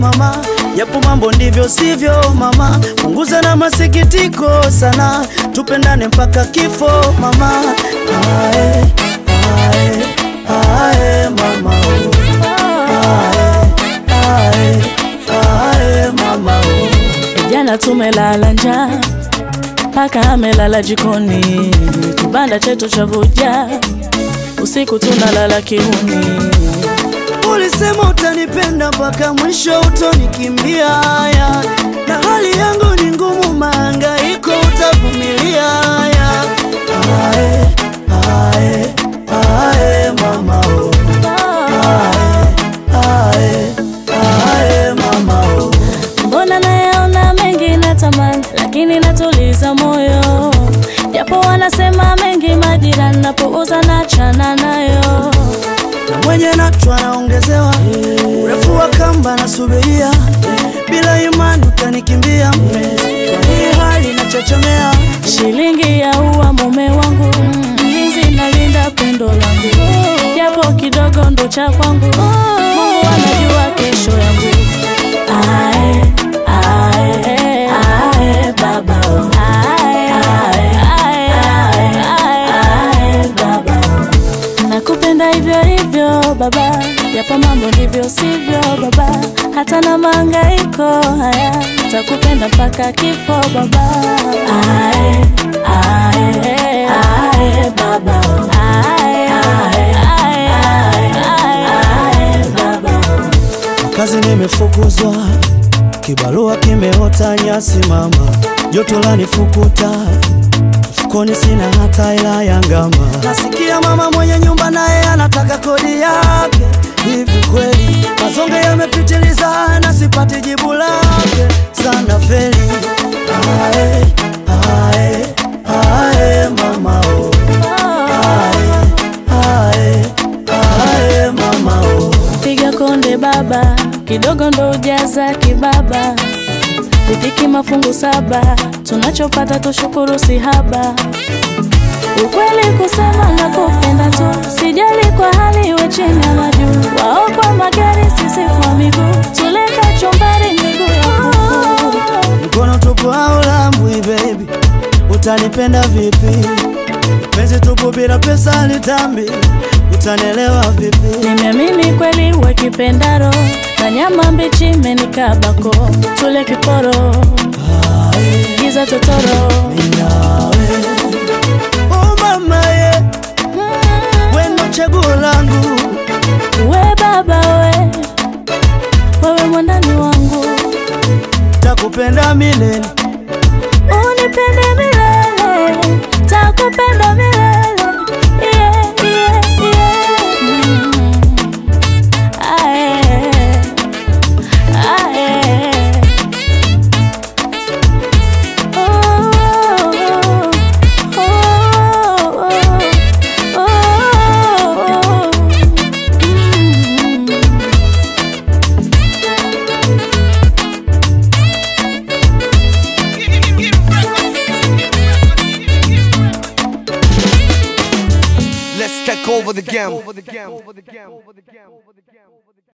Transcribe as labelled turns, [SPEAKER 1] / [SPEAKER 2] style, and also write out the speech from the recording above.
[SPEAKER 1] mama, japo mambo ndivyo sivyo mama, punguza na masikitiko sana, tupendane mpaka kifo mama. Ae, ae, ae, mama oh. Ae, ae, ae, mama oh.
[SPEAKER 2] Jana tumelala njaa paka amelala jikoni, kibanda chetu cha vuja, usiku tunalala kiuni.
[SPEAKER 1] Ulisema utanipenda mpaka mwisho utonikimbia, ya. na hali yangu ni ngumu, mahangaiko utavumilia. ya. Ae, ae, ae, mama oh. Ae, ae, mama oh.
[SPEAKER 2] Mbona nayaona mengi natamani, lakini natuliza moyo, japo wanasema mengi majirani, napuuza nachana nayo.
[SPEAKER 1] na mwenye nacho anaongezewa urefu wa kamba nasubiria, bila imani utanikimbia mpenzi, kwa hii hali nachechemea.
[SPEAKER 2] Shilingi ya ua mume wangu, mlinzi nalinda pendo langu, japo kidogo ndo cha kwangu. Mungu anajua kesho yangu. Ae, ae, ae, baba oh. Ae, ae, ae, ae, ae, baba oh. Nakupenda hivyo hivyo baba, japo mambo ndivyo sivyo baba, hata na mahangaiko haya, takupenda mpaka kifo baba. Ae, ae, ae, baba. Ae, ae, ae, ae, ae, baba.
[SPEAKER 1] Kazi nimefukuzwa, kibarua kimeota nyasi mama, joto lanifukuta, mfukoni sina hata hela ya ngama. Nasikia mama mwenye nyumba naye anataka kodi yake, hivi kweli mazonge yamepitiliza na sipati jibu lake, sana feli. Ae, ae, ae, mama oh. Ae, ae, ae, mama oh.
[SPEAKER 2] Piga konde baba, kidogo ndo ujaza kibaba, riziki mafungu saba, tunachopata tushukuru si haba. Ukweli kusema na kupenda tu, sijali kwa hali iwe chini ama juu, wao kwa magari, sisi kwa miguu, tuleka chumbari miguu ya kuku.
[SPEAKER 1] Mkono tupu au lambwi baby, utanipenda vipi? Penzi tupu bila pesa litambi, utanelewa vipi?
[SPEAKER 2] Nimeamini kweli we kipendaro, na nyama mbichi imenikabako, tule kiporo,
[SPEAKER 1] Ae,
[SPEAKER 2] giza totoro.
[SPEAKER 1] nawe. Oh mama ye, wendo chaguo langu,
[SPEAKER 2] We baba we, wewe mwandani wangu,
[SPEAKER 1] takupenda milele.
[SPEAKER 2] unipende milele, takupenda milele. Yeah, yeah, yeah. Mm. Ae, ae. Oh, oh, oh, oh, oh. Mm.
[SPEAKER 3] Let's take over the game.